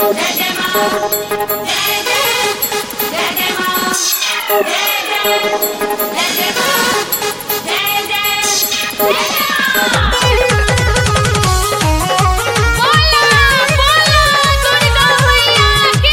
बोला बोला दुर्गा मैया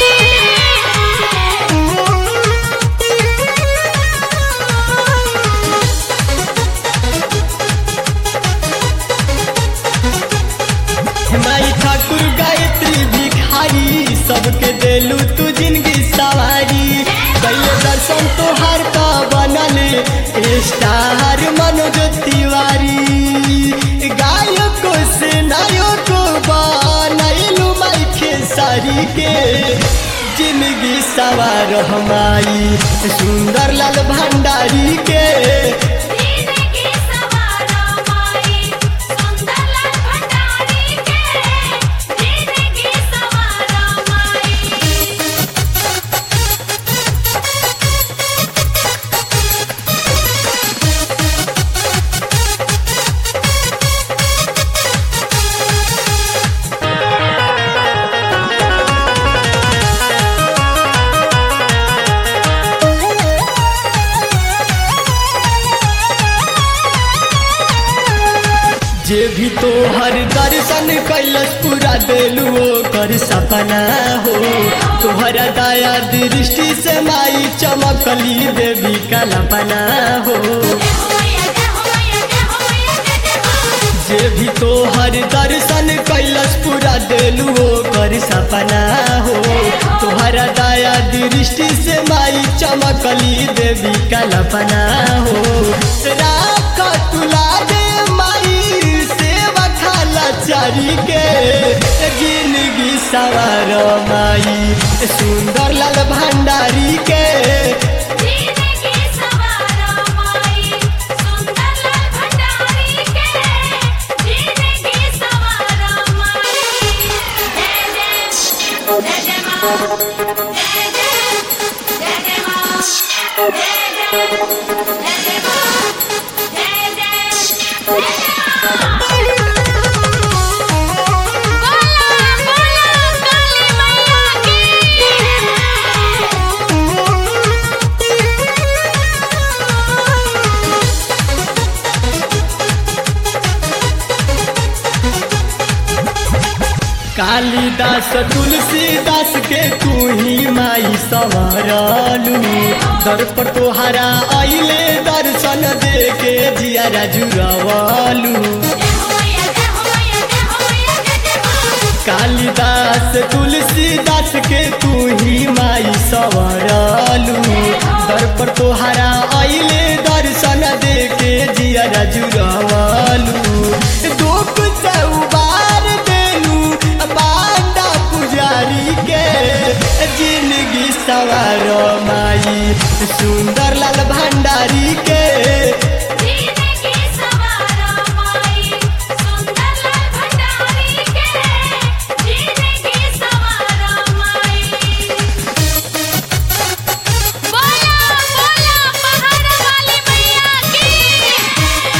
माई ठाकुर गायत्री भिखारी सबके देलू तू जिंदगी सवारी कैले दर्शन तोहार का बनल स्टार मनोज तिवारी गायको से नायको बनैलू माई खेसारी के जिंदगी सवार हमारी सुंदर लाल भंडारी के जिंदगी सवारा माई सुंदरलाल भंडारी के जिंदगी सवारा माई जे भी तोहर दर्शन कैलस पूरा देलू ओकर सपना हो तोहरा दया दृष्टि से माई चमकली देवी कल्पना हो जे भी तोहर दर्शन कैलस पूरा देलू ओकर सपना हो तोहरा दया दृष्टि से माई चमकली देवी कल्पना हो राख तुला दे माई सेवा खाला चारी के जिंदगी सवार माई सुंदर लाल भंडारी के जिंदगी सवारा माई सुंदरलाल भंडारी के जिंदगी सवारा माई जय जय जय जय मां जय जय जय जय मां जय जय जय जय मां जय जय जय बोला बोला काली मैया की कालिदास तुलसीदास के तू ही माई सवरलू दर पर तोहरा अइले दर्शन दे के जियारा जुरवलू कालिदास तुलसीदास के तू ही माई सवरलू दर पर तोहरा अइले दर्शन दे के जियारा जुरवलू दुख से उबार देलू बांडा पुजारी के जिंदगी सवार माई सुंदर लाल भंडारी के जिंदगी सवारा माई सुंदरलाल भंडारी के जिंदगी सवारा माई बोला बोला पहाड़ वाली मैया की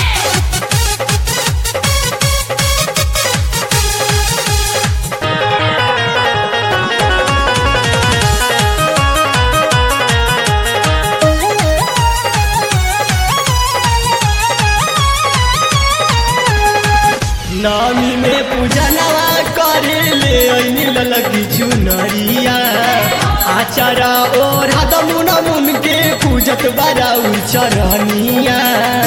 नामी में पूजनवा करे ले ऐनी ललकी चुनरिया आचारा और हदमुन मुन के पूजत बड़ा चरनिया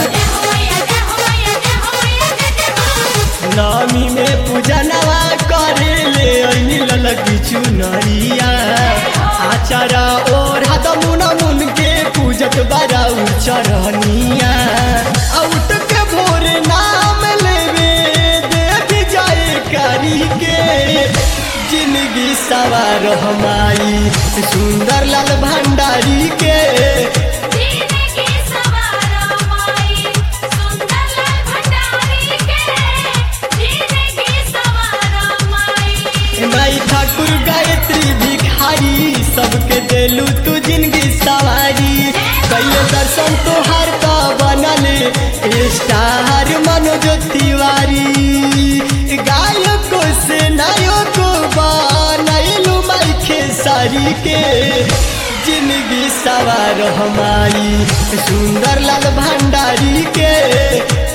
नामी में पूजनवा करे ले ऐनी ललकी चुनरिया आचारा और हदमुन मुन के पूजत बड़ा चरनिया आउट के भोर नाम लेवे देख जाए करी के जिंदगी सवार हमारी सुंदर लाल भंडारी के जिंदगी सवारा माई सुंदरलाल भंडारी के जिंदगी सवारा माई माई ठाकुर गायत्री भिखारी सबके देलू तू जिंदगी सवारी कैले दर्शन तोहार का बनल स्टार मनोज तिवारी गायको से नायको बनल भंडारी के जिंदगी सवार हमारी सुंदर लाल भंडारी के